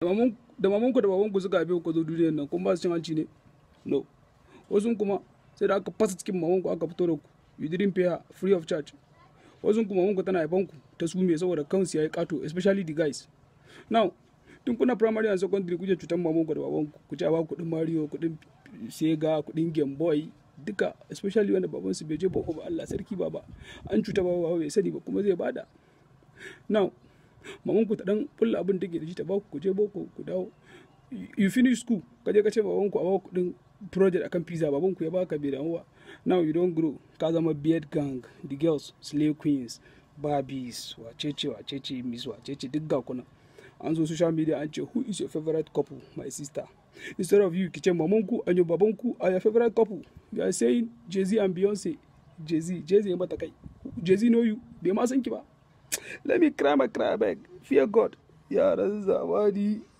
da mamanku da babanku suka haife ku zo duniyar nan kun ba su cin hanci ne no wasu kuma sai da aka fasa cikin mamanku aka fito da ku you didn't pay her free of charge wasu kuma mamanku tana haifan ku ta su me saboda kansu yayi kato especially the guys now tun kuna primary and secondary kuje cutan mamanku da babanku ku ci a ba kuɗin mario kuɗin sega kuɗin game boy duka especially wanda baban su bai je boko ba Allah sarki baba an cuta baba bai sani ba kuma zai bada now maman ku ta dan kulla abin take da shi ta ba ku je boko ku dawo you finish school ka je ka ce baban ku a ba kudin project akan pizza baban ku ya baka bai damu ba now you don't grow ka zama beard gang the girls slay queens barbies wacece wacece miss wacece duk ga kuna an zo social media an ce who is your favorite couple my sister instead of you ki ce maman ku and your baban ku are your favorite couple you are saying jay-z and beyonce jay-z jay-z ya mata kai jay-z know you bai ma san ki ba let me cry my cry back fear god yaran zamani